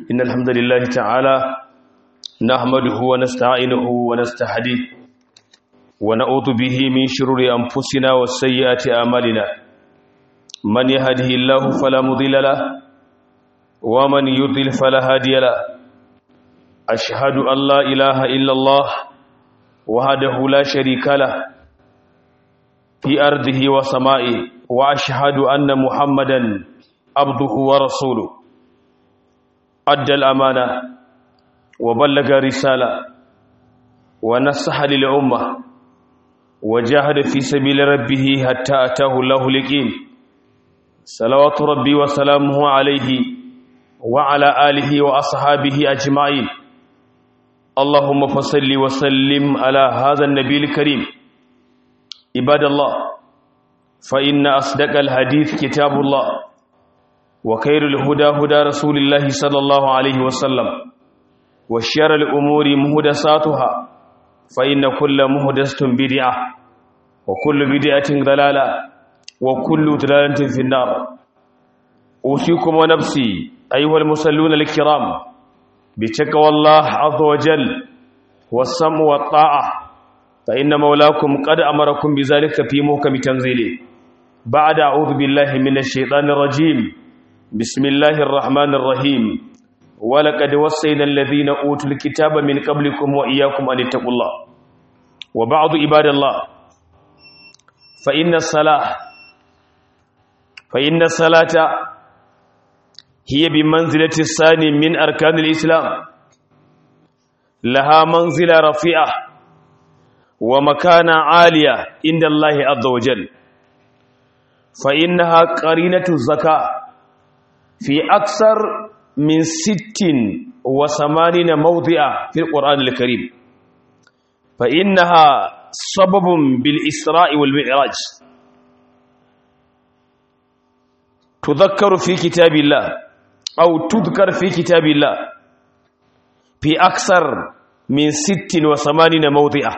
إن الحمد لله تعالى نحمده ونستعينه ونستهديه ونعوذ به من شرور أنفسنا وسيئات أعمالنا من يهده الله فلا مضل له ومن يضلل فلا هادي له أشهد أن لا إله إلا الله وحده لا شريك له في أرضه وسمائه وأشهد أن محمدا عبده ورسوله أدى الأمانة وبلغ رسالة ونصح للأمة وجاهد في سبيل ربه حتى أتاه الله اليقين صلوات ربي وسلامه عليه وعلى آله وأصحابه أجمعين اللهم فصل وسلم على هذا النبي الكريم عباد الله فإن أصدق الحديث كتاب الله وخير الهدى هدى رسول الله صلى الله عليه وسلم وشر الأمور مهدساتها فإن كل مهدسة بدعة وكل بدعة ضلالة وكل ضلالة في النار أوصيكم ونفسي أيها المصلون الكرام بتقوى الله عز وجل والسمع والطاعة فإن مولاكم قد أمركم بذلك في محكم تنزيله بعد أعوذ بالله من الشيطان الرجيم بسم الله الرحمن الرحيم ولقد وصينا الذين أوتوا الكتاب من قبلكم وإياكم أن اتقوا الله وبعض عباد الله فإن الصلاة فإن الصلاة هي بمنزلة الثاني من أركان الإسلام لها منزلة رفيعة ومكانة عالية عند الله عز وجل فإنها قرينة الزكاة في أكثر من ست وثمانين موضع في القرآن الكريم فإنها سبب بالإسراء والمعراج تذكر في كتاب الله أو تذكر في كتاب الله في أكثر من ست وثمانين موضع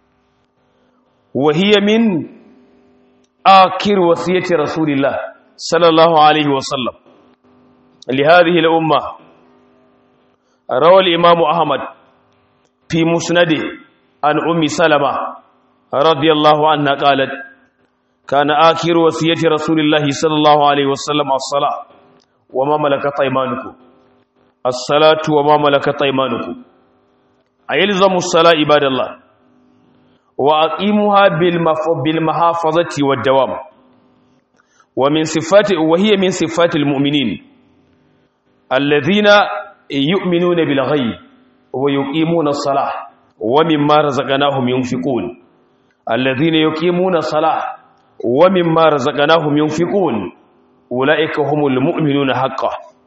وهي من آخر وصية رسول الله صلى الله عليه وسلم لهذه الأمة روى الإمام أحمد في مسنده عن أم سلمة رضي الله عنها قالت كان آخر وصية رسول الله صلى الله عليه وسلم الصلاة وما ملكت أيمانكم الصلاة وما ملكت أيمانكم أيلزم الصلاة عباد الله وأقيموها بالمحافظة والدوام ومن صفات وهي من صفات المؤمنين الذين يؤمنون بالغيب ويقيمون الصلاة ومما رزقناهم ينفقون الذين يقيمون الصلاة ومما رزقناهم ينفقون أولئك هم المؤمنون حقا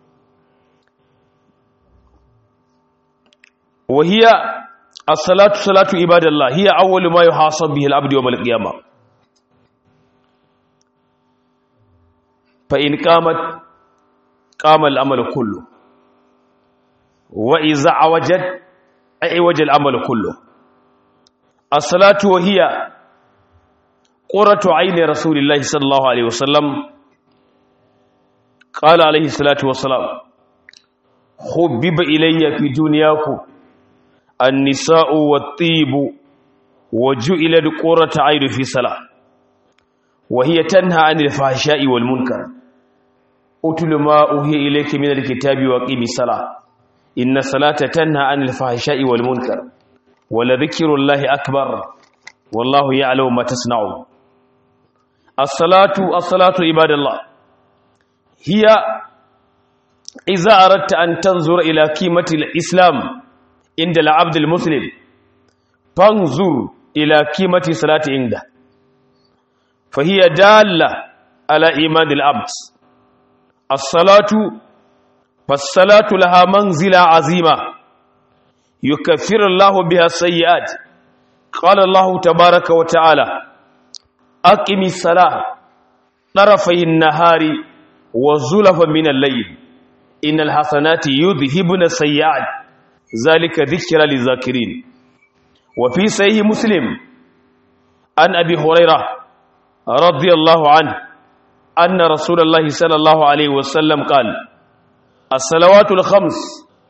وهي الصلاة صلاة عباد الله هي أول ما يحاسب به العبد يوم القيامة فإن قامت قام العمل كله وإذا عوجت أعوج العمل كله الصلاة وهي قرة عين رسول الله صلى الله عليه وسلم قال عليه الصلاة والسلام حبب إلي في دنياكم النساء والطيب وجعل قرة عين في صلاة وهي تنهى عن الفحشاء والمنكر أتل ما أوهي إليك من الكتاب وقيم الصلاة إن الصلاة تنهى عن الفحشاء والمنكر ولذكر الله أكبر والله يعلم ما تصنعون الصلاة الصلاة عباد الله هي إذا أردت أن تنظر إلى قيمة الإسلام عند العبد المسلم فانظر إلى قيمة صلاة عنده فهي دالة على إيمان العبد الصلاة فالصلاة لها منزلة عظيمة يكفر الله بها السيئات قال الله تبارك وتعالى أقم الصلاة طرفي النهار وزلفا من الليل إن الحسنات يذهبن السيئات ذلك ذكر للذاكرين وفي صحيح مسلم عن أبي هريرة رضي الله عنه أن رسول الله صلى الله عليه وسلم قال الصلوات الخمس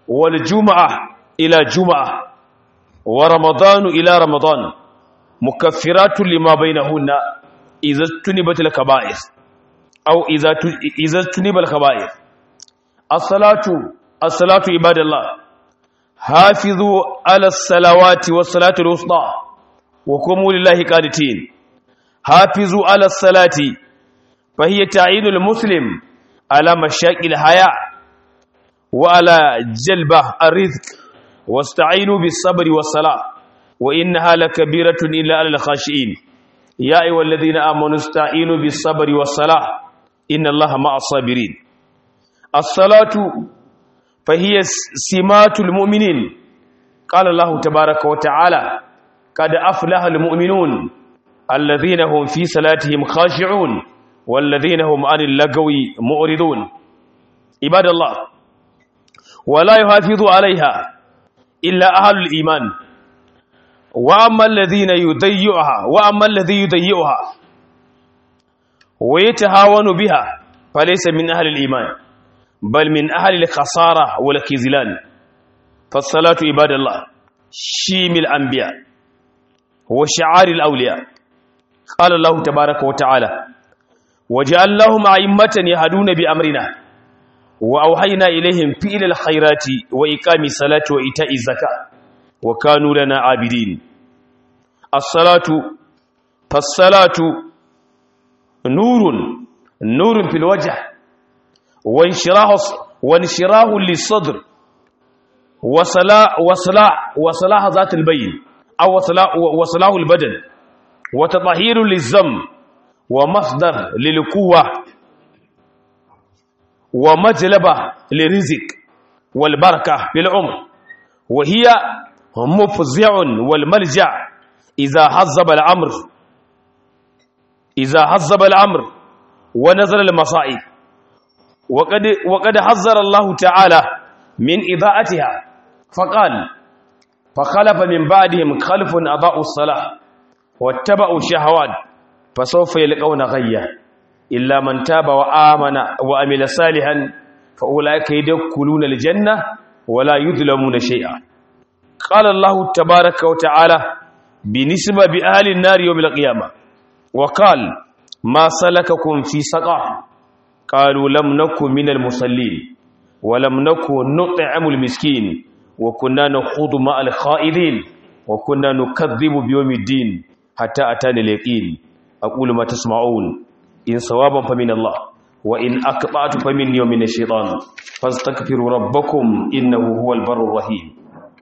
wal juma'a ila juma'a wa ramadanu ila ramadan mukaffiratun lima bainahunna idza tunibatil kaba'ir aw idza idza tunibal kaba'ir as-salatu as-salatu ibadallah hafizu ala as-salawati was-salatu al-wusta wa qumu lillahi qanitin hafizu ala as-salati fa hiya ta'inul muslim على مشاق الحياة وعلى جلبة الرزق واستعينوا بالصبر والصلاة وإنها لكبيرة إلا على الخاشئين يا أيها الذين آمنوا استعينوا بالصبر والصلاة إن الله مع الصابرين الصلاة فهي سمات المؤمنين قال الله تبارك وتعالى قد أفلح المؤمنون الذين هم في صلاتهم خاشعون والذين هم عن اللغو معرضون عباد الله ولا يحافظ عليها إلا أهل الإيمان وأما الذين يضيعها وأما الذي يضيعها ويتهاون بها فليس من أهل الإيمان بل من أهل الخسارة والخذلان فالصلاة عباد الله شيم الأنبياء وشعار الأولياء قال الله تبارك وتعالى وجعلناهم أئمة يهدون بأمرنا وأوحينا إليهم فعل الخيرات وإقام الصلاة وإيتاء الزكاة وكانوا لنا عابدين الصلاة فالصلاة نور نور في الوجه وانشراح وانشراح للصدر وصلاح وصلاح وصلاح ذات البين أو وصلاح وصلاح البدن وتطهير للذنب ومصدر للقوة ومجلبة للرزق والبركة بالعمر وهي مفزع والملجع إذا حزب الأمر إذا حزب الأمر ونزل المصائب وقد, وقد حذر الله تعالى من إضاءتها فقال فخلف من بعدهم خلف أضاءوا الصلاة واتبعوا الشهوات فسوف يلقون غيا إلا من تاب وآمن وعمل صالحا فأولئك يدخلون الجنة ولا يظلمون شيئا قال الله تبارك وتعالى بنسبة بأهل النار يوم القيامة وقال ما سلككم في سقر قالوا لم نكن من المصلين ولم نكن نطعم المسكين وكنا نخوض مع الخائضين وكنا نكذب بيوم الدين حتى أتاني اليقين أقول ما تسمعون إن صوابا فمن الله وإن أقطعت فمني ومن الشيطان فاستغفروا ربكم إنه هو البر الرحيم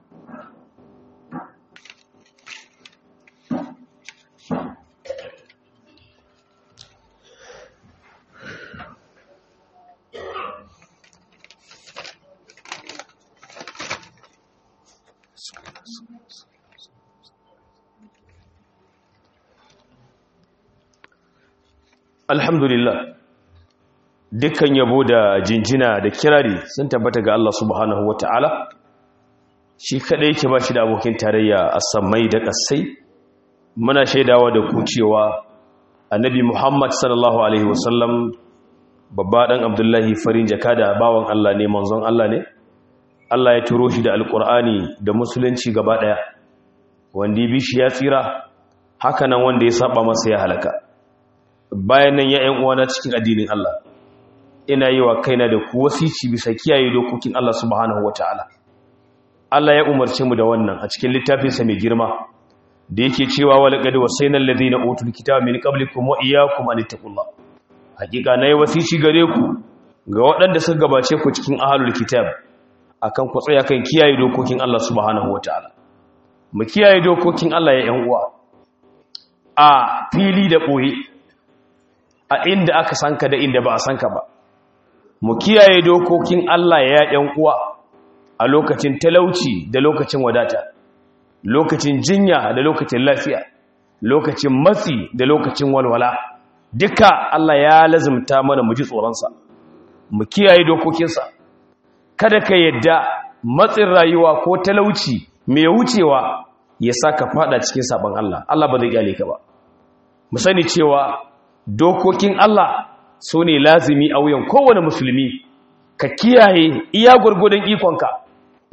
alhamdulillah dukkan yabo da jinjina da kirari sun tabbata ga Allah subhanahu wata'ala shi kadai yake ba shi da abokin tarayya a sammai da kasai muna shaidawa da ku cewa annabi Muhammad sallallahu alaihi wasallam babba dan Abdullahi farin jaka da bawan Allah ne manzon Allah ne Allah ya turo shi da alkur'ani da musulunci gaba daya wanda ya bi shi ya tsira haka nan wanda ya saba masa ya halaka bayan nan ya ‘yan uwana cikin addinin Allah ina yi wa kaina da ku wasici bisa kiyaye dokokin Allah subhanahu wa ta'ala Allah ya umarce mu da wannan a cikin littafinsa mai girma da yake cewa wa laqad wasayna alladhina utul kitaba min qablikum wa iyyakum an taqullah hakika nayi wasici gare ku ga waɗanda suka gabace ku cikin ahlul kitab akan ku tsaya kan kiyaye dokokin Allah subhanahu wa ta'ala mu kiyaye dokokin Allah ya ‘yan uwa a fili da ɓoye a inda aka sanka da inda ba a sanka ba mu kiyaye dokokin Allah ya yan uwa a lokacin talauci da lokacin wadata lokacin jinya da lokacin lafiya lokacin matsi da lokacin walwala duka Allah ya lazumta mana mu ji tsoronsa mu kiyaye dokokinsa kada ka yadda matsin rayuwa ko talauci mai wucewa ya saka fada cikin sabon Allah Allah ba zai kyale ka ba mu sani cewa dokokin Allah su ne lazimi a wuyan kowane musulmi ka kiyaye iya gwargwadon ikonka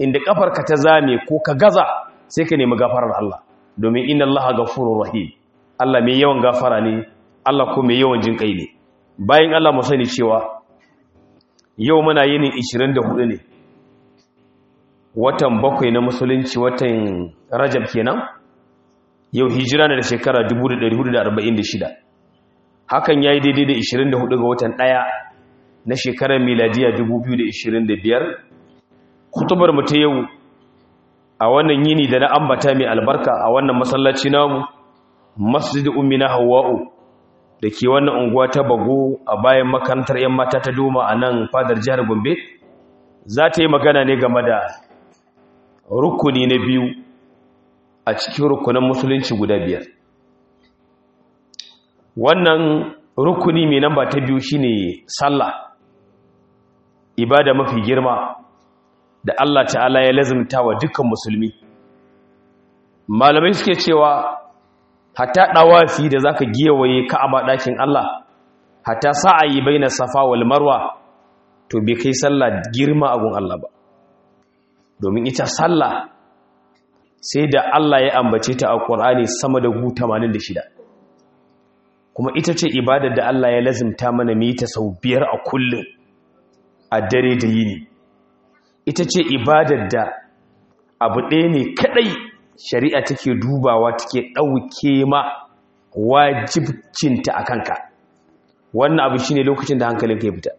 inda kafarka ta zame ko ka gaza sai ka nemi gafarar Allah domin inna Allah ghafurur rahim Allah mai yawan gafara ne Allah ko mai yawan jin kai ne bayan Allah mu sani cewa yau muna yinin 24 ne watan bakwai na musulunci watan Rajab kenan yau hijira na da shekara 1446 hakan yayi daidai da 24 ga watan ɗaya na shekarar miladiya 2025 kutubar mu ta yau a wannan yini da na ambata mai albarka a wannan masallaci namu masjid ummina hawa'u da ke wannan unguwa ta bago a bayan makarantar 'yan mata ta doma a nan fadar jihar gombe za ta yi magana ne game da rukuni na biyu a cikin rukunan musulunci guda biyar wannan rukuni mai namba ta biyu shine sallah ibada mafi girma da Allah ta'ala ya lazimta wa dukkan musulmi malamai suke cewa hatta dawafi da zaka giyawaye ka'aba dakin Allah hatta sa'ayi baina safa wal marwa to bai kai sallah girma a gun Allah ba domin ita sallah sai da Allah ya ambace ta a Qur'ani sama da gu 86 kuma ita ce ibadar da Allah ya lazimta mana mu yi ta sau biyar a kullum a dare da yini ita ce ibadar da abu ɗaya ne kaɗai shari'a take dubawa take ɗauke ma wajibcinta a kanka wannan abu shine lokacin da hankalin ka ya fita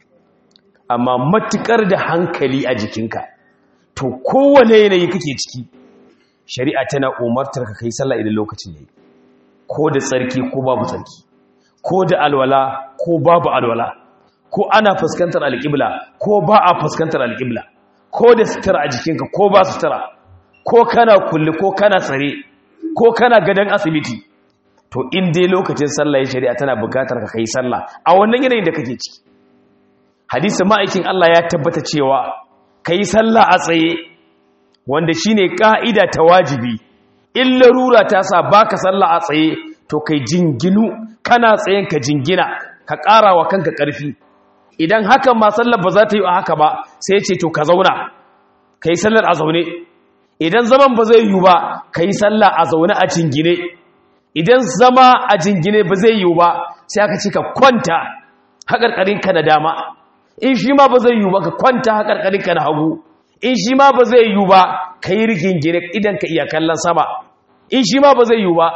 amma matukar da hankali a jikinka to kowane yanayi kake ciki shari'a tana umartar ka kai sallah idan lokacin yayi ko da tsarki ko babu tsarki ko da alwala ko babu alwala ko ana fuskantar alƙibla ko ba a fuskantar alƙibla ko da sutura a jikinka ko ba sutura ko kana kulle ko kana tsare ko kana gadon asibiti to in dai lokacin sallah ya shari'a tana buƙatar ka kai sallah a wannan yanayin da kake ciki hadisin ma'aikin Allah ya tabbata cewa kai sallah a tsaye wanda shine ka'ida ta wajibi in larura ta sa baka sallah a tsaye to kai jinginu kana tsayen ka jingina ka ƙara wa kanka ƙarfi idan hakan ma sallar ba za ta yi a haka ba sai ce to ka zauna ka yi sallar a zaune idan zaman ba zai yi ba ka yi sallar a zaune a jingine idan zama a jingine ba zai yi ba sai aka ce ka kwanta haƙarƙarinka na dama in shi ma ba zai yi ba ka kwanta haƙarƙarinka na hagu in shi ma ba zai yi ba ka yi rigingine idan ka iya kallon sama in shi ma ba zai yi ba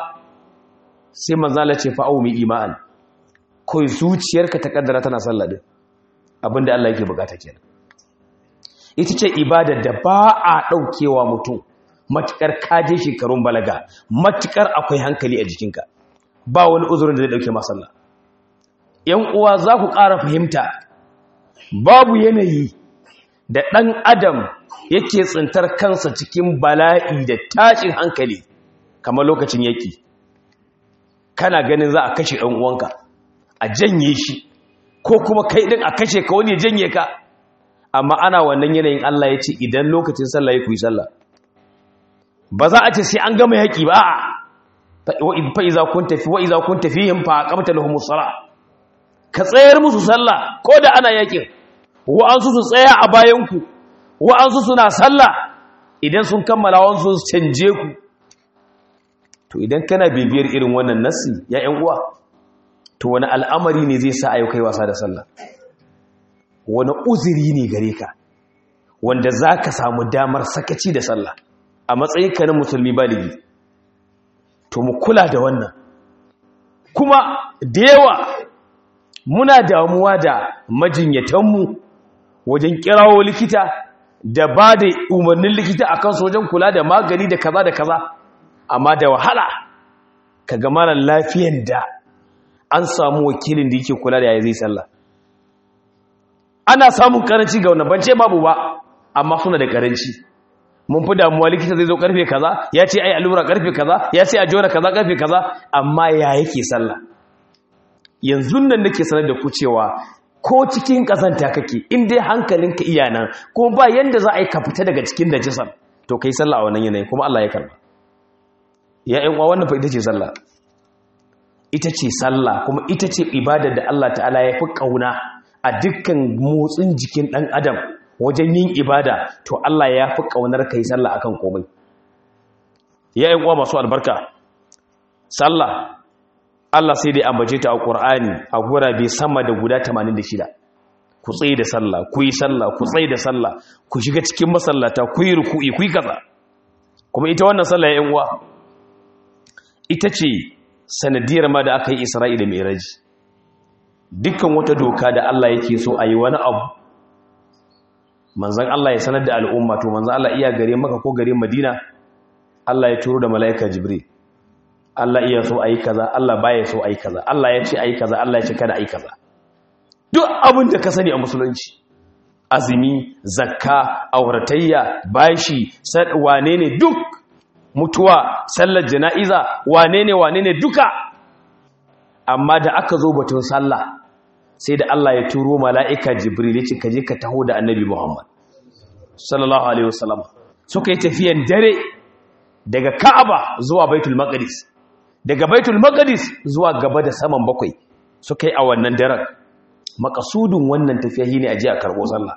sai manzala ce fa'au mai ima'an kawai zuciyarka ta kaddara tana sallah din abinda Allah yake bukata kenan ita ce ibadar da ba a daukewa mutum matukar kaje shekarun balaga matukar akwai hankali a jikinka ba wani uzurin da zai dauke ma sallah yan uwa za ku ƙara fahimta babu yanayi da ɗan adam yake tsintar kansa cikin bala'i da tashin hankali kamar lokacin yaki kana ganin za a kashe ɗan uwanka a janye shi ko kuma kai ɗin a kashe ka wani ya janye ka amma ana wannan yanayin Allah ya ce idan lokacin sallah ya kuyi sallah ba za a ce sai an gama yaƙi ba a fa iza kun tafi wa iza kun tafihim fa aqamta lahumus sala ka tsayar musu sallah ko da ana yaƙin wa'ansu su tsaya a bayanku wa'ansu suna sallah idan sun kammala wansu su canje ku to idan kana bibiyar irin wannan nasi ya ‘yan uwa to wani al'amari ne zai sa a yau kai wasa da sallah wani uziri ne gare ka wanda za ka samu damar sakaci da sallah a matsayin ka na musulmi baligi to mu kula da wannan kuma da yawa muna damuwa da majinyatanmu wajen kirawo likita da ba da umarnin likita a kansu wajen kula da magani da kaza da kaza amma da wahala ka ga mara lafiyan da an samu wakilin da yake kula da yayi zai sallah ana samun karanci ga wannan bance babu ba amma suna da karanci mun fi damuwa likita zai zo karfe kaza ya ce ai allura karfe kaza ya ce a jona kaza karfe kaza amma ya yake sallah yanzu nan nake sanar da ku cewa ko cikin kazanta kake in dai hankalinka iya nan kuma ba yanda za a yi ka fita daga cikin najisar to kai sallah a wannan yanayi kuma Allah ya karba ya ƴan uwa wannan fa ita ce sallah ita ce sallah kuma ita ce ibadar da Allah ta'ala ya fi kauna a dukkan motsin jikin ɗan adam wajen yin ibada to Allah ya fi kaunar kai sallah akan komai ya yi uwa masu albarka sallah Allah sai dai ambace ta a Qur'ani a gurabe sama da guda 86 ku tsaye da sallah ku yi sallah ku tsaye da sallah ku shiga cikin masallata ku yi ruku'i ku yi kaza kuma ita wannan sallah ya uwa ita ce sanadiyar ma da aka yi Isra'ila mai raji dukkan wata doka da Allah yake so a yi wani abu manzan Allah ya sanar da al'umma to manzan Allah iya gare maka ko gare madina Allah ya turo da mala'ika jibril Allah iya so a yi kaza Allah baya so a yi kaza Allah ya ce a yi kaza Allah ya ce kada a yi kaza duk abin da ka sani a musulunci azumi zakka auratayya bashi wane ne duk mutuwa sallar jana'iza wane ne wane ne duka amma da aka zo batun sallah sai da Allah ya turo mala'ika jibril ya ce ka je ka taho da annabi Muhammad sallallahu alaihi wasallam suka yi tafiyan dare daga Ka'aba zuwa Baitul Maqdis daga Baitul Maqdis zuwa gaba da saman bakwai suka yi a wannan daren makasudin wannan tafiya shine a je a karbo sallah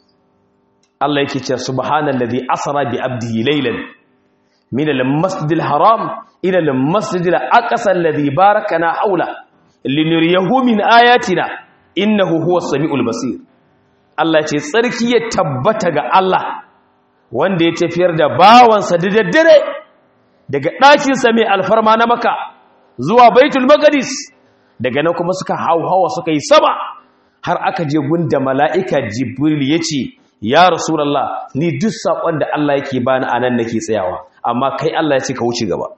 Allah yake cewa subhanallazi asra bi abdihi laylan min al-masjidil haram ila al-masjidil aqsa alladhi barakana hawla linuriyahu min ayatina innahu huwas samiul basir Allah ce tsarki ya tabbata ga Allah wanda ya tafiyar da bawansa da daddare daga ɗakin sa mai alfarma na maka zuwa baitul maqdis daga nan kuma suka hauhawa suka yi sama har aka je gunda mala'ika jibril yace ya rasulullah ni duk sakon da Allah yake bani anan nake tsayawa amma kai Allah ya ce ka wuce gaba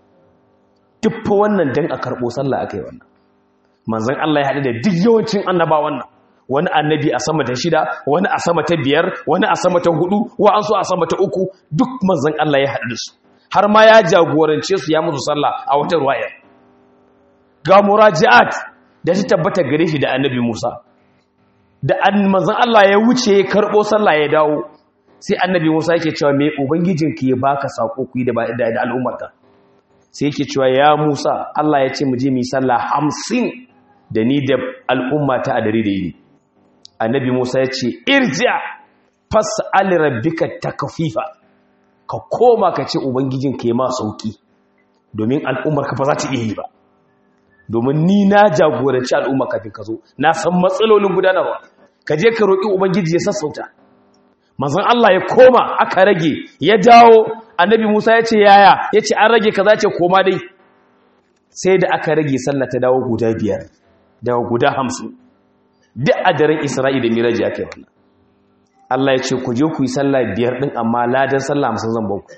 duk fa wannan dan a karbo sallah akai wannan manzon Allah ya haɗu da duk yawancin annaba wannan wani annabi a sama ta shida wani a sama ta biyar wani a sama ta hudu wa an so a sama ta uku duk manzon Allah ya haɗu da su har ma ya jagorance su ya musu sallah a wata ruwaya ga muraji'at da ta tabbata gare shi da annabi Musa da manzon Allah ya wuce ya karbo sallah ya dawo sai annabi Musa yake cewa me ubangijinki ya baka sako ku yi da da al'ummarka sai yake cewa ya Musa Allah ya ce mu je mu yi sallah 50 da ni da al'ummata a dare da yini annabi Musa ya ce irja fas'al rabbika takfifa ka koma ka ce ubangijinka ya ma sauki domin al'ummarka fa za ta iya yi ba domin ni na jagoranci al'umma kafin ka zo na san matsalolin gudanarwa ka je ka roƙi ubangiji ya sassauta manzon Allah ya koma aka rage ya dawo annabi Musa ya ce yaya ya ce an rage kaza ce koma dai sai da aka rage sallah ta dawo guda biyar dawo guda hamsin duk a daren Isra'i da Miraji aka yi wannan Allah ya ce ku je ku yi sallah biyar din amma ladan sallah hamsin zan baku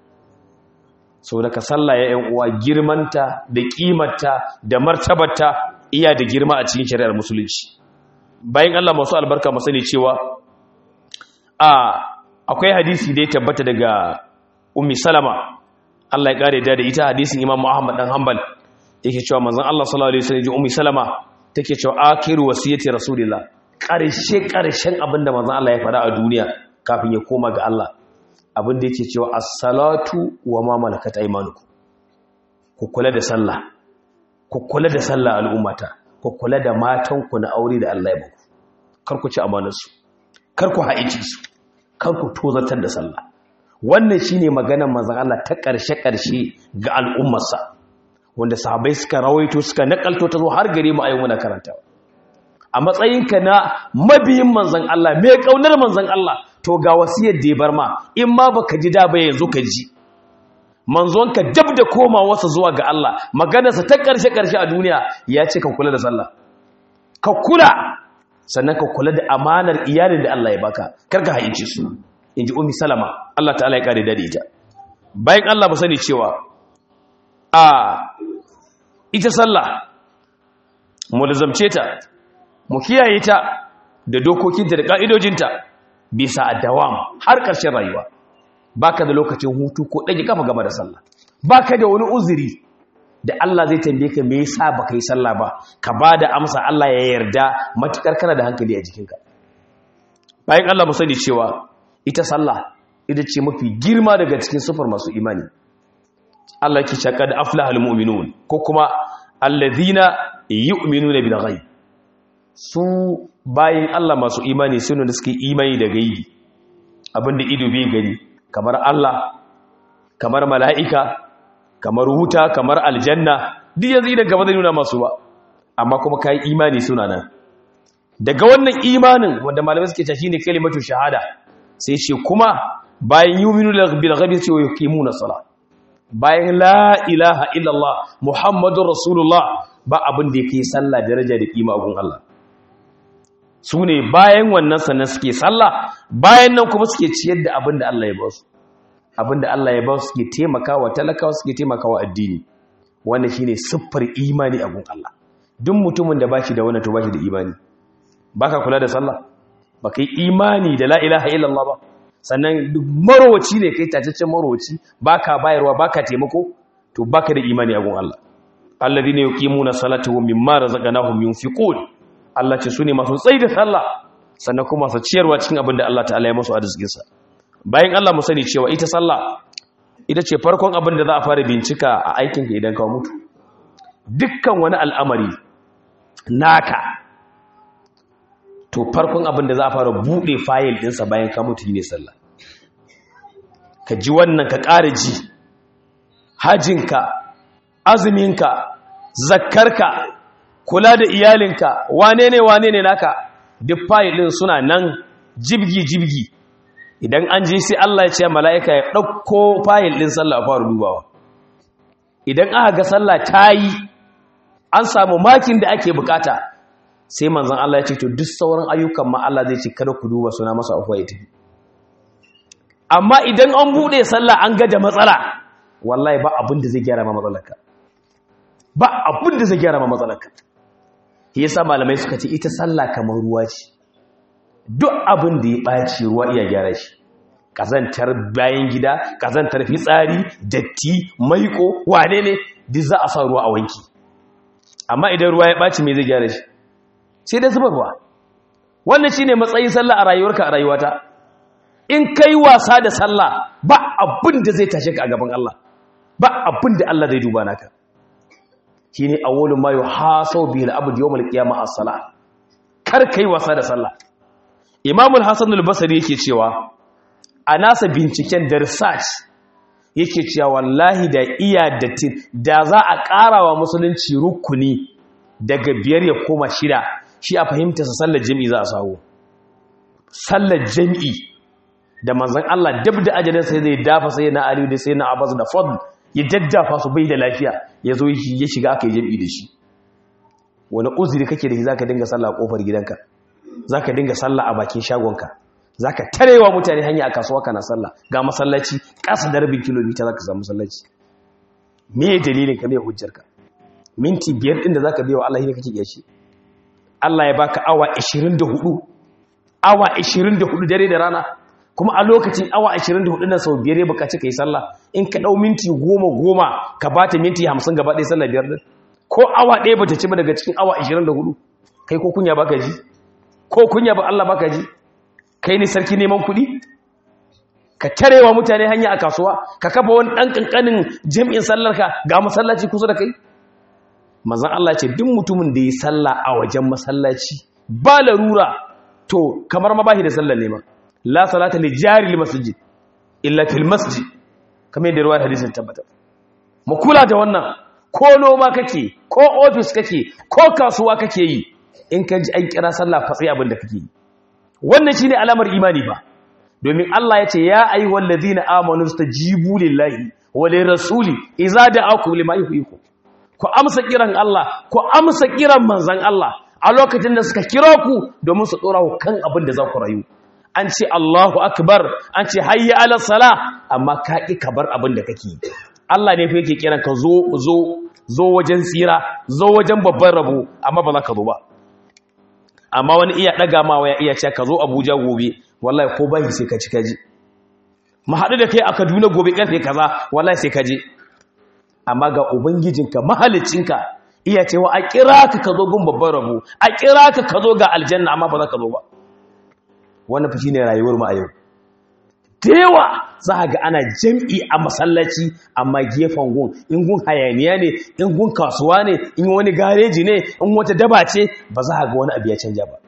sau daga sallah ya uwa girmanta da kimarta da martabarta iya da girma a cikin shari'ar musulunci bayan Allah masu albarka masu ne cewa a akwai hadisi da ya tabbata daga ummi salama Allah ya kare da ita hadisin imam Muhammad dan Hanbal yake cewa manzon Allah sallallahu alaihi wasallam ummi salama take cewa akiru wasiyati rasulillah karshe karshen abinda manzon Allah ya faɗa a duniya kafin ya koma ga Allah abin da yake cewa as-salatu wa ma malakat aymanukum ku kula da sallah ku kula da sallah al'ummata ku kula da matan ku na aure da Allah ya baku kar ku ci amanar su kar ku haici su kar ku tozartar da sallah wannan shine maganar manzon Allah ta karshe karshe ga al'ummarsa wanda sahabbai suka rawaito suka nakalto ta zo har gare mu ayi muna karantawa a matsayinka na mabiyin manzon Allah mai kaunar manzon Allah to ga wasiyar da ya bar ma in ma baka ji da ba yanzu ka ji manzonka dab da koma wasa zuwa ga Allah maganarsa ta karshe karshe a duniya ya ce ka kula da sallah ka kula sannan ka kula da amanar iyalin da Allah ya baka kar ka haince su inji ummi salama Allah ta'ala ya kare da ita bayan Allah ba sani cewa a ita sallah mu lazamce ta mu kiyaye ta da dokokinta da ka'idojinta bisa dawam har ƙarshen rayuwa baka da lokacin hutu ko ɗage kafa gaba da sallah baka da wani uzuri da Allah zai tambaye ka me yasa baka yi sallah ba ka bada amsa Allah ya yarda matukar kana da hankali a jikinka bayan Allah mu sani cewa ita sallah ita ce mafi girma daga cikin sufar masu imani Allah ke cewa da aflahal mu'minun ko kuma alladhina yu'minuna bil ghaib su bayan Allah masu imani suna da suke imani da gaibi abinda ido bai gani kamar Allah kamar mala'ika kamar wuta kamar aljanna duk yanzu idan gaba zai nuna masu ba amma kuma kayi imani suna nan daga wannan imanin wanda malamai suke tashi ne kalimatu shahada sai ce kuma bayan yuminu bil ghaibi sai yuqimuna salat bayan la ilaha illallah muhammadur rasulullah ba abin da yake sallah daraja da kima gun Allah su ne bayan wannan sannan suke sallah bayan nan kuma suke ciyar da abin da Allah ya ba su abin da Allah ya ba su suke taimakawa talakawa suke taimakawa addini wannan shine siffar imani a gun Allah duk mutumin da bashi da wannan to bashi da imani baka kula da sallah baka yi imani da la ilaha illallah ba sannan duk marowaci ne kai tacaccen marowaci baka bayarwa baka taimako to baka da imani a gun Allah alladhina yuqimuna salata wa mimma razaqnahum yunfiqun Allah ce sune masu tsayi da sallah sannan kuma su ciyarwa cikin abin da Allah ta'ala ya musu arzikin sa bayan Allah mu sani cewa ita sallah ita ce farkon abin da za a fara bincika a aikin ka idan ka mutu dukkan wani al'amari naka to farkon abin da za a fara bude fayil ɗinsa bayan ka mutu ne sallah ka ji wannan ka ƙara ji hajinka azuminka zakkarka kula da iyalinka wane ne wane ne naka duk fayil ɗin suna nan jibgi-jibgi idan an je sai Allah ya ce mala'ika ya ɗauko fayil ɗin sallah a fara dubawa idan aka ga sallah ta yi an samu makin da ake bukata sai manzan Allah ya ce to duk sauran ayyukan ma Allah zai ce kada ku duba suna masa afuwa ya tafi amma idan an bude sallah an ga da matsala wallahi ba abin da zai gyara ma matsalarka ba abin da zai gyara ma matsalarka shi yasa malamai suka ce ita sallah kamar ruwa ce duk abin da ya ɓaci ruwa iya gyara shi kazantar bayan gida kazantar fitsari datti maiko wane ne duk za a sa ruwa a wanki amma idan ruwa ya ɓaci me zai gyara shi sai da zubarwa wannan shine matsayin sallah a rayuwarka a rayuwata in kai wasa da sallah ba abin da zai tashe ka a gaban Allah ba abin da Allah zai duba naka shine awwalun ma yuhasabu bihi al-abd yawm al-qiyamah as-salah kar kai wasa da sallah Imam al-Hasan al-Basri yake cewa a nasa binciken da research yake cewa wallahi da iya da da za a ƙarawa musulunci rukuni daga biyar ya koma shida shi a fahimta sa sallar jami'i za a sawo sallar jami'i da manzon Allah dab da ajalin sai zai dafa sai na Ali da sai na Abbas da Fadl ya jaddafa su bai da lafiya ya zo ya shiga aka yi jami'i da shi wani uzuri kake da shi zaka dinga sallah a kofar gidanka zaka dinga sallah a bakin shagonka zaka tarewa mutane hanya a kasuwa kana sallah ga masallaci ƙasa da rabin kilomita zaka samu masallaci me dalilin ka me hujjarka minti biyar ɗin da za ka biya wa Allah ne kake iya shi Allah ya baka awa 24 awa 24 dare da rana kuma a lokacin awa 24 na sau biyar ya bukaci ka yi sallah in ka ɗau minti goma goma ka ba ta minti 50 gaba ɗaya sallah biyar ɗin ko awa ɗaya ba ta ci ba daga cikin awa 24 kai ko kunya baka ji ko kunya ba Allah baka ji kai ne sarki neman kuɗi ka tarewa mutane hanya a kasuwa ka kafa wani ɗan ƙanƙanin jam'in sallarka ga masallaci kusa da kai manzan Allah ce duk mutumin da ya salla a wajen masallaci ba larura to kamar ma bashi da sallar ne ma la salata li jari li masjid illa fil masjid kamar yadda ruwayar hadisin tabbata mu kula da wannan ko noma kake ko office kake ko kasuwa kake yi in ka ji an kira sallah fatsi abin da kake yi wannan shine alamar imani ba domin Allah ya ce ya ayyuhal ladina amanu stajibu lillahi wa lirrasuli idza da'akum lima yuhyikum ku amsa kiran Allah ku amsa kiran manzan Allah a lokacin da suka kira ku domin su dora ku kan abin da za ku rayu an ce Allahu akbar an ce hayya ala sala amma ka ki ka bar abin da kake Allah ne fa yake kiran ka zo zo zo wajen tsira zo wajen babban rabo amma ba za ka zo ba amma wani iya daga ma waya iya ce ka zo Abuja gobe wallahi ko bai sai ka ci kaji mu haɗu da kai a Kaduna gobe karfe kaza wallahi sai ka je amma ga ubangijinka mahalicinka iya cewa a kira ka ka zo gun babban rabo a kira ka ka zo ga aljanna amma ba za ka zo ba wannan fi shine rayuwar mu a yau da yawa za ga ana jam'i a masallaci amma gefen gun in gun hayaniya ne in gun kasuwa ne in wani gareji ne in wata daba ce ba za ga wani abu ya canja ba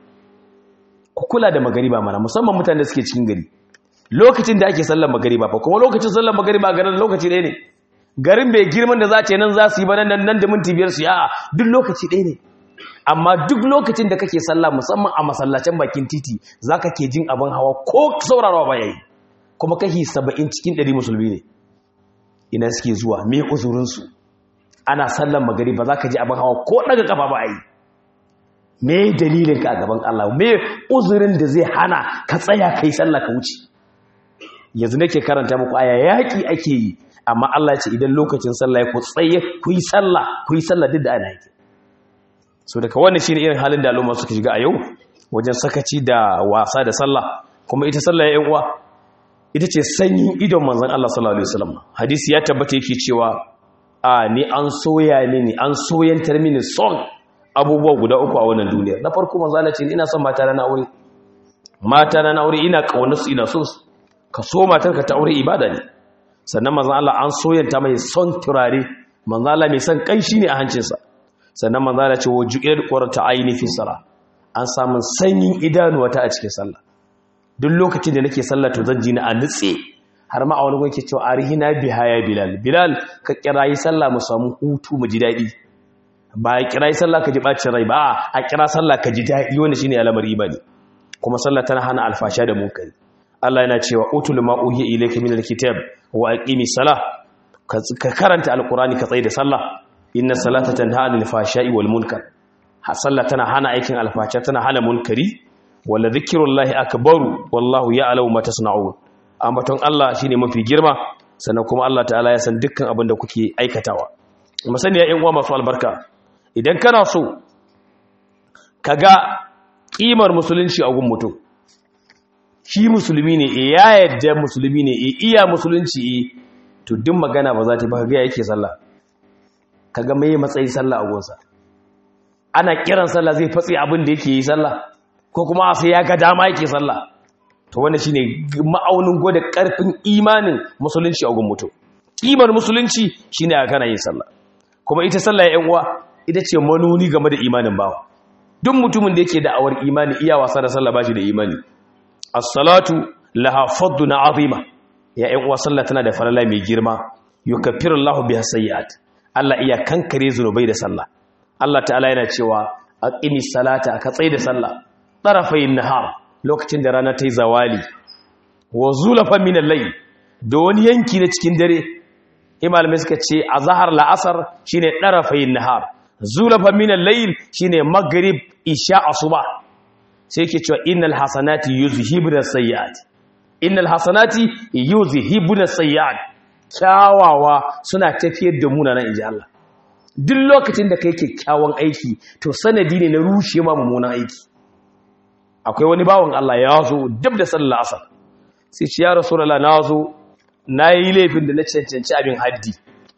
ku kula da magariba mana musamman mutane da suke cikin gari lokacin da ake sallar magariba fa kuma lokacin sallar magariba garin lokaci ɗaya ne garin bai girman da za ce nan za su yi ba nan nan da minti biyar su yi a'a duk lokaci ɗaya ne amma duk lokacin da kake sallah musamman a masallacin bakin titi za ka ke jin abin hawa ko saurarawa ba yayi kuma kashi saba'in cikin ɗari musulmi ne ina suke zuwa me uzurinsu ana sallan magari ba za ka ji abin hawa ko ɗaga ƙafa ba a yi me dalilinka a gaban Allah me uzurin da zai hana ka tsaya kai sallah ka wuce yanzu nake karanta muku aya yaƙi ake yi amma Allah ya ce idan lokacin sallah ya ku tsaye ku yi sallah ku yi sallah duk da ana yake so daga wannan shine irin halin da al'umma suka shiga a yau wajen sakaci da wasa da sallah kuma ita sallah ya uwa ita ce sanyin idon manzon Allah sallallahu alaihi wasallam hadisi ya tabbata yake cewa a ni an soya ni an soyantar mini son abubuwa guda uku a wannan duniya na farko manzo Allah ce ina son mata na aure mata na aure ina kaunar su ina so su ka so matarka ta aure ibada ne sannan manzo Allah an soyanta mai son turare manzo Allah mai son kanshi ne a hancinsa sannan manzo Allah ce waju'il qurrata aini fi sala an samun sanyin idanuwa ta a cikin sallah duk lokacin da nake sallah to zan ji ni a nutse har ma a wani gwai ke cewa arihina biha ya bilal bilal ka kirayi sallah mu samu hutu mu ji daɗi ba a kirayi sallah ka ji bacin rai ba a kira sallah ka ji daɗi wanda shine alamar imani kuma sallah tana hana alfasha da munkari Allah yana cewa utul ma uhiya ilayka min alkitab wa aqimi salah ka karanta alqurani ka tsaye da sallah inna salata tanha anil fashai wal munkar ha sallah tana hana aikin alfasha tana hana munkari wala dhikrullahi akbaru wallahu ya'lamu ma tasna'un ambaton Allah shine mafi girma sannan kuma Allah ta'ala ya san dukkan abin da kuke aikatawa musani ya uwa masu albarka idan kana so kaga kimar musulunci a gun mutum shi musulmi ne e ya yadda musulmi ne e iya musulunci e to duk magana ba za ta ba ga yake sallah kaga mai matsayin sallah a gunsa ana kiran sallah zai fatsi abin da yake yi sallah ko kuma sai ya ga dama yake sallah to wannan shine ma'aunin gwada karfin imanin musulunci a gun mutum kimar musulunci shine a kana yin sallah kuma ita sallah ya uwa ita ce manuni game da imanin bawa duk mutumin da yake da'awar imani iya wasa da sallah bashi da imani as-salatu laha faddun azima ya ƴan uwa sallah tana da falala mai girma yukaffiru Allahu biha sayyi'at Allah iya kankare zunubai da sallah Allah ta'ala yana cewa aqimi salata ka tsai da sallah tarafayin nahar lokacin da rana ta yi zawali wa zulafa min al-layl da wani yanki na cikin dare imalamai suka ce a zahar la'asar shine tarafayin nahar zulafa min al-layl shine maghrib isha asuba sai yake cewa innal hasanati yuzhibuna sayyi'at innal hasanati yuzhibuna sayyi'at kyawawa suna tafiyar da munanan inji Allah duk lokacin da kai kyakkyawan aiki to sanadi ne na rushe ma mummunan aiki akwai wani bawan Allah ya zo dab da sallar asar sai ce ya rasulullah na zo na yi laifin da na cancanci abin haddi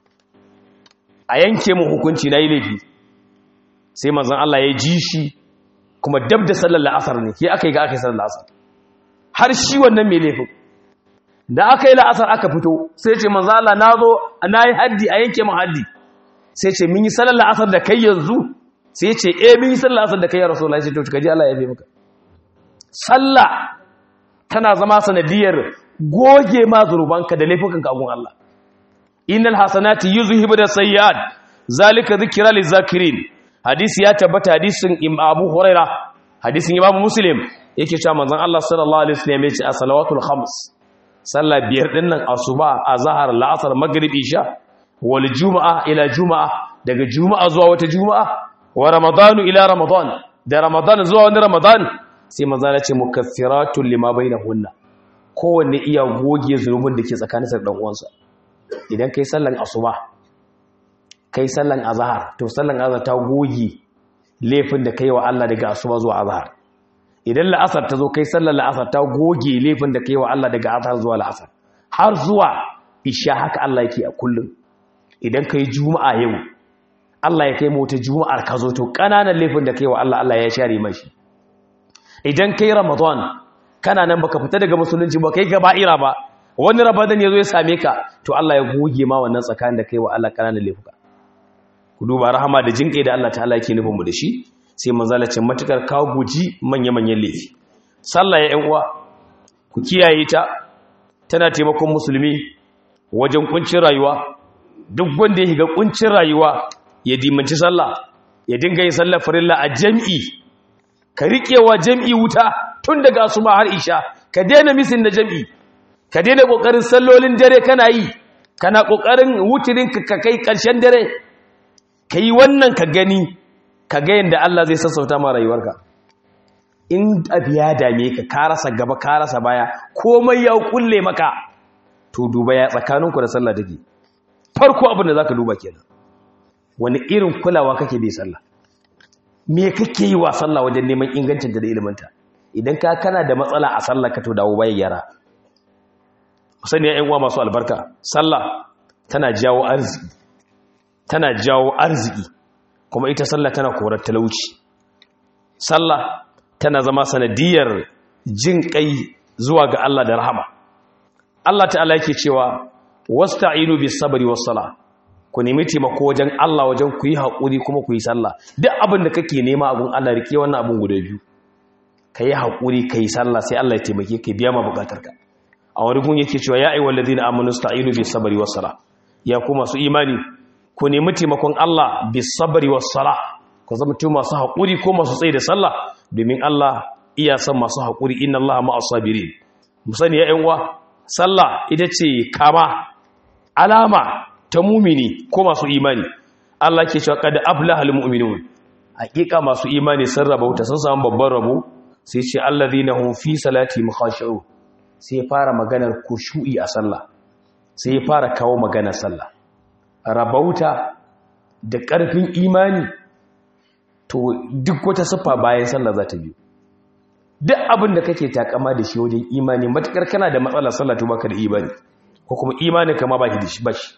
a yanke mu hukunci na yi laifi sai manzon Allah ya ji shi kuma dab da sallar la'asar ne ke aka yi ga aka yi sallar la'asar har shi wannan mai laifin da aka yi la'asar aka fito sai ce manzon Allah na zo na yi haddi a yanke mu haddi sai ce mun yi sallar la'asar da kai yanzu sai ce eh mun yi sallar la'asar da kai ya rasulullah sai to kaji Allah ya bi maka sallah tana zama sanadiyar goge ma zurubanka da laifukanka agun Allah innal hasanati yuzhibu sayyi'at zalika dhikra lizakirin hadisi ya tabbata hadisin Abu Huraira hadisin Imam Muslim yake cewa manzon Allah sallallahu alaihi wasallam ya ce as-salawatul khams sallah biyar dinnan asuba azhar la'asar maghrib isha wal juma'a ila juma'a daga juma'a zuwa wata juma'a wa ramadanu ila ramadan da ramadan zuwa wani ramadan sai maza na ce mukaffiratun lima bainahunna kowanne iya goge zunubin da ke tsakanin da uwansa idan kai sallan asuba kai sallan azhar to sallan azhar ta goge laifin da kai wa Allah daga asuba zuwa azhar idan la'asar ta zo kai sallan la'asar ta goge laifin da kai wa Allah daga azhar zuwa la'asar har zuwa isha haka Allah yake a kullum idan kai juma'a yau Allah ya kai mu wata juma'ar ka zo to kananan laifin da kai wa Allah Allah ya share mashi idan kai ramadan kana nan baka fita daga musulunci ba kai gaba'ira ba wani rabadan ya zo ya same ka to Allah ya goge ma wannan tsakanin da kai wa Allah ƙananan laifuka ku duba rahama da jinƙai da Allah ta'ala yake nufin mu da shi sai manzala ce matukar kawo guji manya-manyan laifi sallah ya uwa ku kiyaye ta tana taimakon musulmi wajen kuncin rayuwa duk wanda ya shiga kuncin rayuwa ya dimanci sallah ya dinga yin sallar farilla a jam'i ka riƙewa jam'i wuta tun daga asuma har isha ka daina misin da jam'i ka daina ƙoƙarin sallolin dare kana yi kana ƙoƙarin wutirin ka kai ƙarshen dare ka yi wannan ka gani ka ga yadda Allah zai sassauta ma rayuwarka in abu ya dame ka ka rasa gaba ka rasa baya komai ya kulle maka to duba ya tsakaninku da sallah take farko abin da zaka duba kenan wani irin kulawa kake bi sallah me kake yi wa sallah wajen neman ingancin da iliminta idan ka kana da matsala a sallah ka to dawo baya yara sani ya uwa masu albarka sallah tana jawo arziki tana jawo arziki kuma ita sallah tana korar talauci sallah tana zama sanadiyar jin kai zuwa ga Allah da rahama Allah ta'ala yake cewa wasta'inu bis sabri was sala ku nemi taimako wajen Allah wajen ku yi haƙuri kuma ku yi sallah duk abin da kake nema abun Allah rike wannan abun guda biyu ka yi haƙuri ka yi sallah sai Allah ya taimake ka biya ma bukatarka a wani gun yake cewa ya ayyuhal ladina amanu sta'inu bis sabri was sala ya ku masu imani ku nemi taimakon Allah bis sabri was sala ku zama tu masu haƙuri ko masu tsaye da sallah domin Allah iya son masu haƙuri inna Allah ma'as sabirin mu sani ya ƴan uwa sallah ita ce kama alama ta mumini ko masu imani Allah ke cewa qad aflaha almu'minun hakika masu imani sun rabauta sun samu babban rabo sai ce alladhina hum fi salati mukhashi'un sai fara maganar kushu'i a sallah sai fara kawo maganar sallah rabauta da ƙarfin imani to duk wata siffa bayan sallah za ta biyu duk abin da kake takama da shi wajen imani matukar kana da matsalar sallah to baka da imani ko kuma imanin kama baki da shi bashi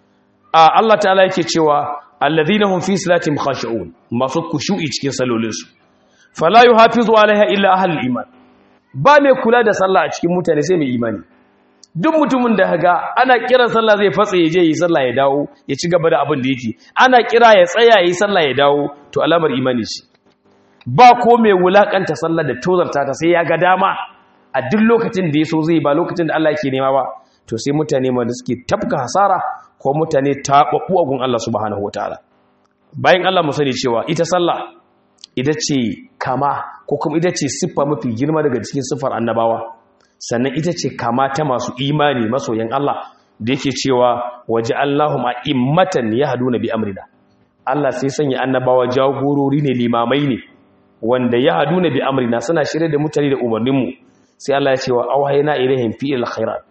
a Allah ta'ala yake cewa alladhina hum fi salatihim khashi'un masu kushu'i cikin salolinsu fala yuhafizu alaiha illa ahlul iman ba mai kula da sallah a cikin mutane sai mai imani duk mutumin da haga ana kiran sallah zai fatsa ya je yi sallah ya dawo ya ci gaba da abin da yake ana kira ya tsaya yi sallah ya dawo to alamar imani ce ba ko mai wulakanta sallah da tozarta ta sai ya ga dama a duk lokacin da ya so zai ba lokacin da Allah yake nema ba to sai mutane ma da suke tafka hasara ko mutane taɓaɓɓu a gun Allah subhanahu wataala bayan Allah mu sani cewa ita sallah ita ce kama ko kuma ita ce siffa mafi girma daga cikin siffar annabawa sannan ita ce kama ta masu imani masoyan Allah da yake cewa waje Allahum a'immatan yahduna bi amrina Allah sai sanya annabawa jagorori ne limamai ne wanda yahduna bi amrina suna shirye da mutane da umarnin mu sai Allah ya ce wa auhayna ilaihim fi alkhairat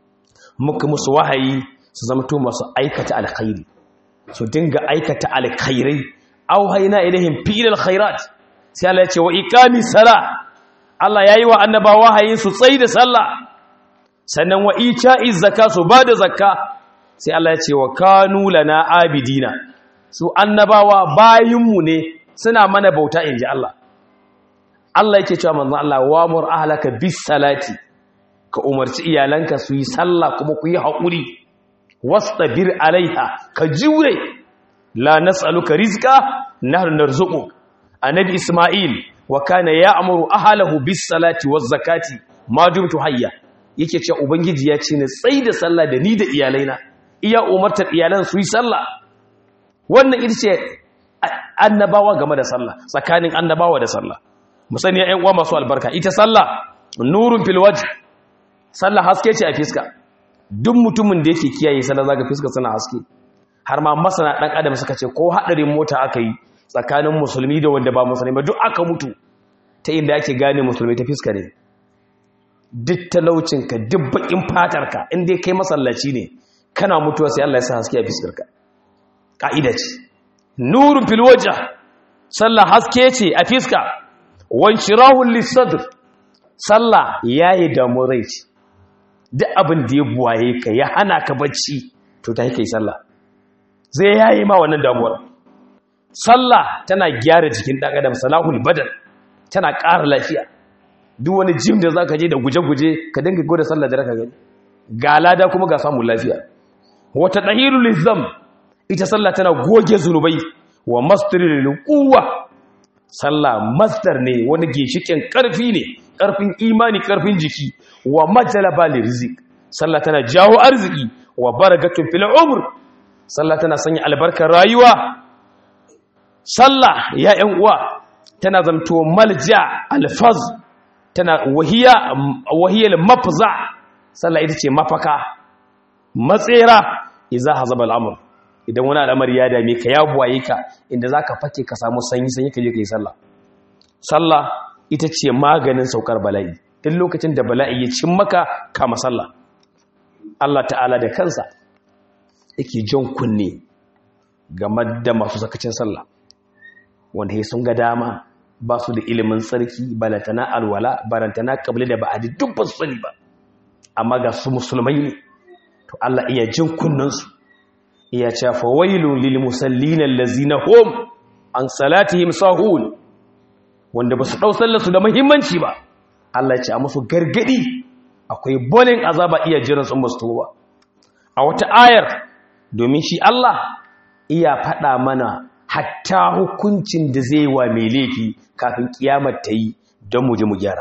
muka musu wahayi su zamto masu aikata alkhairi su dinga aikata alkhairai auhayna ilaihim fi alkhairat sai Allah ya ce wa iqami salah Allah ya yi wa annaba wahayin su tsayi da sallah sannan wa ita'i zakka su ba da zakka sai Allah ya ce wa kanu lana abidina su annabawa bayinmu ne suna mana bauta inji Allah Allah yake cewa manzon Allah wa mur ahlaka bis salati ka umarci iyalanka su yi sallah kuma ku yi haƙuri wastabir alaiha ka jure la nas'aluka rizqa nahnu narzuqu annabi isma'il wa kana ya'muru ahlahu bis salati waz zakati ma dumtu hayya yake cewa ubangiji ya ce ne tsai da sallah da ni da iyalaina iya umartar iyalan su yi sallah wannan ita ce annabawa game da sallah tsakanin annabawa da sallah mu sani ƴan uwa masu albarka ita sallah nurun fil wajh sallah haske ce a fiska duk mutumin da yake kiyaye sallah zaka fiska suna haske har ma masana dan adam suka ce ko hadarin mota aka yi tsakanin musulmi da wanda ba musulmi ba duk aka mutu ta inda ake gane musulmi ta fiska ne duk talaucinka duk bakin fatarka inda kai masallaci ne kana mutuwa sai Allah ya sa haske a fiskarka ka'ida ce nurun fil wajh sallah haske ce a fiska wanshirahul lisadr sallah yayi damu rai ce duk abin da ya buwaye ka ya hana ka bacci to ta kai sallah zai yayi ma wannan damuwar sallah tana gyara jikin ɗan adam salahul badan tana ƙara lafiya duk wani jim da za ka je da guje-guje ka dinga gwada sallah da raka gani ga lada kuma ga samun lafiya wata dahiru lizam ita sallah tana goge zunubai wa masdarin quwwa sallah masdar ne wani ginshikin karfi ne karfin imani karfin jiki wa majalaba lirzik sallah tana jawo arziki wa barakatun fil umr sallah tana sanya albarkar rayuwa sallah ya ƴan uwa tana zamto malja alfaz tana wahiya wahiyal mafza sallah ita ce mafaka matsera idza hazaba al'amr idan wani al'amari ya dame ka ya buwaye ka inda zaka fake ka samu sanyi sanyi ka je ka yi sallah sallah ita ce maganin saukar bala'i duk lokacin da bala'i ya cin maka kama sallah Allah ta'ala da kansa yake jan kunne game da masu sakacin sallah wanda ya sun ga dama ba su da ilimin tsarki balantana alwala balantana kabili da ba'adi duk ba su sani ba amma ga su musulmai ne to Allah iya jin kunnansu iya ce fa wailun lil musallin allazina hum an salatihim sahun wanda ba su dau sallar su da muhimmanci ba Allah ya ce a musu gargadi akwai bolin azaba iya jiran sun basu ba a wata ayar domin shi Allah iya faɗa mana hatta hukuncin da zai wa mai laifi kafin kiyamar ta yi don mu je mu gyara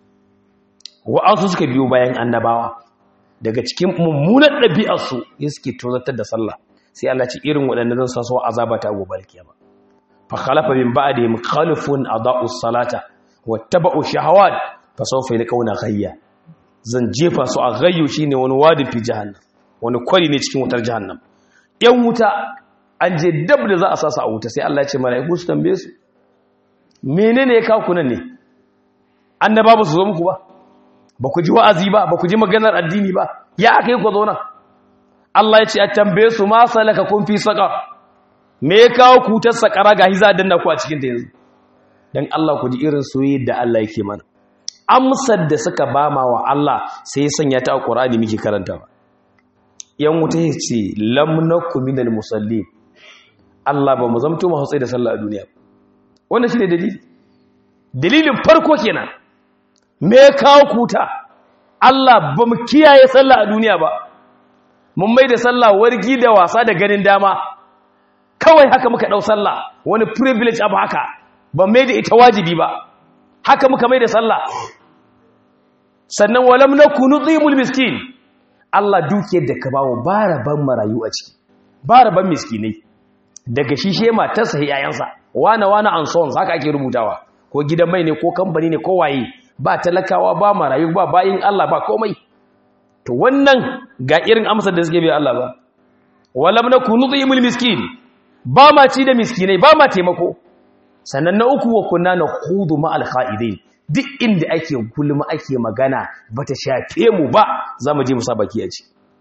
wa'ansu suka biyo bayan annabawa daga cikin mummunan ɗabi'arsu ya suke tozatar da sallah sai Allah ce irin waɗanda zan sa su azaba ta gobe kiyama fa khalafa min ba'dihim khalifun adaa'us salata wattaba'u shahawat fa sawfa yalqawna ghayya zan jefa su a ghayyu shine wani wadi fi jahannam wani kwari ne cikin wutar jahannam yan wuta an je dab da za a sasa a wuta sai Allah ya ce mala'iku su tambaye su menene ya kawo kunan ne annaba ba su zo muku ba ba ku ji wa'azi ba ba ku ji maganar addini ba ya aka yi ku zo nan Allah ya ce a tambaye su ma salaka kun fi saka me ya kawo ku ta sakara ga hiza danna ku a cikin ta yanzu dan Allah ku ji irin soyayya da Allah yake mana amsar da suka bama wa Allah sai ya sanya ta a Qur'ani muke karantawa yan wuta ya ce lam nakum minal musallin Allah ba mu zamto mu hatsai da sallah a duniya wannan shine dalili dalilin farko kenan me kawo kuta Allah ba mu kiyaye sallah a duniya ba mun mai da sallah wargi da wasa da ganin dama kawai haka muka dau sallah wani privilege abu haka ba mai da ita wajibi ba haka muka mai da sallah sannan walam nakunu dhimul miskin Allah dukiyar da ka bawo ba raban marayu a ciki ba raban miskinai daga shi she matarsa yayansa wana wana an sons haka ake rubutawa ko gidan mai ne ko kamfani ne ko waye ba talakawa ba marayu ba bayin Allah ba komai to wannan ga irin amsar da suke bai Allah ba walam nakunu dhimul miskin ba ma ci da miskinai ba ma taimako sannan na uku wa kunna nakhudu ma al kha'idin duk inda ake gulma ake magana bata shafe mu ba za mu je mu sa baki a ci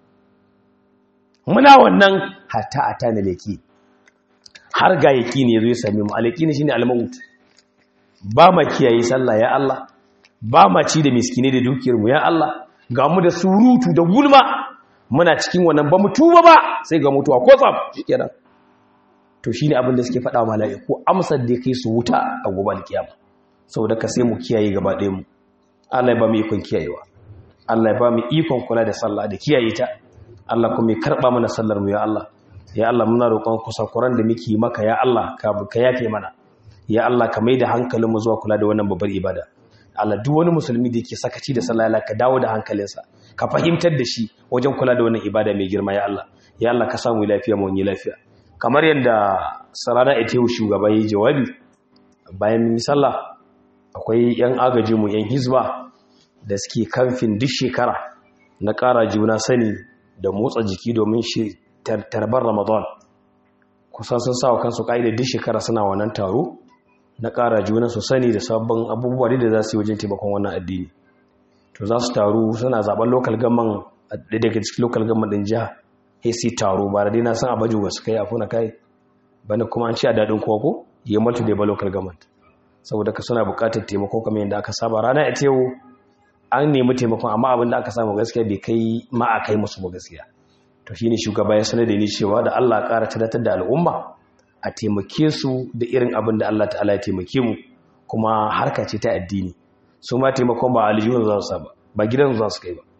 muna wannan hatta atana leki har ga yaki ne zo ya same mu alaki ne shine almaut ba ma kiyaye sallah ya Allah ba ma ci da miskine da dukiyar mu ya Allah ga mu da surutu da gulma muna cikin wannan ba mu tuba ba sai ga mutuwa ko tsam shikenan to shine abin da suke faɗa wa mala'iku amsar da kai su wuta a gobe alkiyama saboda ka sai mu kiyaye gaba ɗaya mu Allah ya ba mu ikon kiyayewa Allah ya ba mu ikon kula da sallah da kiyaye ta Allah kuma ya karba mana sallar mu ya Allah ya Allah muna roƙon kusakuran da muke maka ya Allah ka ka yafe mana ya Allah ka maida hankalin mu zuwa kula da wannan babbar ibada Allah duk wani musulmi da yake sakaci da sallah Allah ka dawo da hankalinsa ka fahimtar da shi wajen kula da wannan ibada mai girma ya Allah ya Allah ka samu lafiya mu yi lafiya kamar yadda sarana ita shugaba yayi jawabi bayan mun sallah akwai 'yan agajinmu 'yan hizba da suke kamfin duk shekara na ƙara juna sani da motsa jiki domin shi tarbar ramadan kusan sun sa wa kansu ƙa'ida duk shekara suna wannan taro na ƙara juna su sani da sabbin abubuwa da za su yi wajen taimakon wannan addini to za su taru suna zaben lokal gaman daga cikin lokal gaman ɗin jiha ac taro ba da dai na san abaju ba su kai afuna kai bane kuma an ci a daɗin koko yi multi da ba local government saboda ka suna bukatar taimako kamar yadda aka saba rana ita yau an nemi taimakon amma abin da aka samu gaskiya bai kai ma a kai musu ba gaskiya to shine shugaba ya sanar da ni cewa da Allah ƙara tunatar da al'umma a taimake su da irin abin da Allah ta'ala ya taimake mu kuma harka ce ta addini su ma taimakon ba aljihun za su ba ba gidan za su kai ba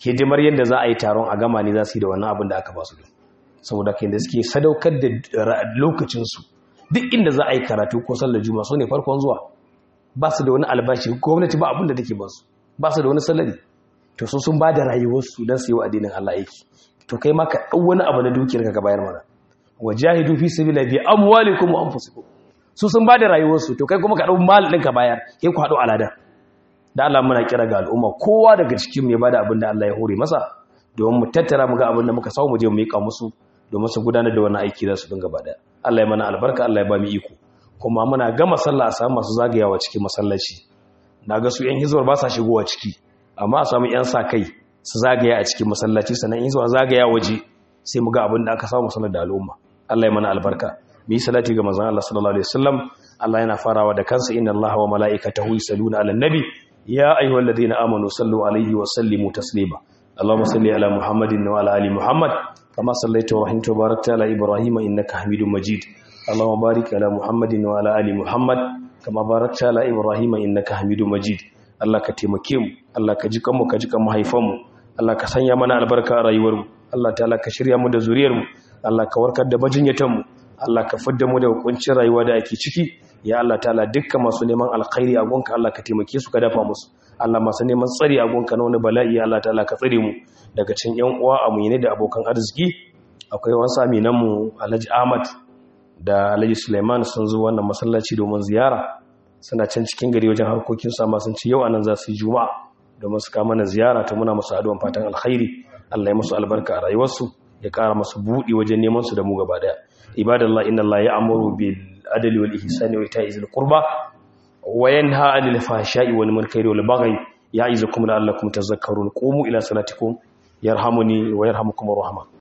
hidimar yadda za a yi taron a gama ne za su yi da wannan abin da aka ba su saboda kai da suke sadaukar da lokacinsu duk inda za a yi karatu ko sallar juma su ne farkon zuwa ba su da wani albashi gwamnati ba abin da take ba su ba su da wani salari to su sun ba da rayuwarsu don su yi wa addinin Allah aiki to kai ma ka ɗau wani abu na dukiyar ka bayar mana wa jahidu fi sabila bi amwalikum wa anfusikum su sun ba da rayuwarsu to kai kuma ka ɗau mal ɗin ka bayar kai ku haɗu alada da Allah muna kira ga al'umma kowa daga cikin ya bada abin da Allah ya hore masa domin mu tattara mu ga abin da muka samu mu je mu miƙa musu domin su gudanar da wannan aiki za su dinga bada Allah ya mana albarka Allah ya ba mu iko kuma muna gama sallah a samu masu zagayawa cikin masallaci na ga su yan hizbar ba sa shigowa ciki amma a samu yan sa kai su zagaya a cikin masallaci sannan in zuwa zagaya waje sai mu ga abin da aka samu sanar da al'umma Allah ya mana albarka mu yi salati ga manzon Allah sallallahu alaihi wasallam Allah yana farawa da kansa inna Allaha wa mala'ikatahu yusalluna 'alan nabi ya ayyuhalladhina amanu sallu 'alaihi wa sallimu taslima Allahumma salli ala Muhammadin wa ala ali Muhammad kama sallaita wa rahimta wa barakta ala Ibrahim innaka Hamidum Majid Allahumma barik ala Muhammadin wa ala ali Muhammad kama barakta ala Ibrahim innaka Hamidum Majid Allah ka taimake mu Allah ka ji kanmu ka ji kan mahaifanmu Allah ka sanya mana albarka a rayuwarmu Allah ta'ala ka shirya mu da zuriyarmu Allah ka warkar da majinyatanmu Allah ka fidda mu da hukuncin rayuwa da ake ciki ya Allah ta'ala dukkan masu neman alkhairi a gonka Allah ka taimake su ka dafa musu Allah masu neman tsari a gonka na wani bala'i Allah ta'ala ka tsare mu daga cikin yan uwa amine da abokan arziki akwai wasu aminan mu Alhaji Ahmad da Alhaji Suleiman sun zo wannan masallaci domin ziyara suna can cikin gari wajen harkokin su amma sun ci yau anan za su yi juma'a domin su kama mana ziyara ta muna musu addu'an fatan alkhairi Allah ya musu albarka a rayuwarsu ya kara masu buɗi wajen neman su da mu gaba daya ibadallah inna Allah ya'muru bil adli wal ihsani wa ita'i zil qurba wa yanha 'anil fahsha'i wal munkari wal baghi ya'izukum la'allakum tadhakkarun qumu ila salatikum yarhamuni wa yarhamukumur rahman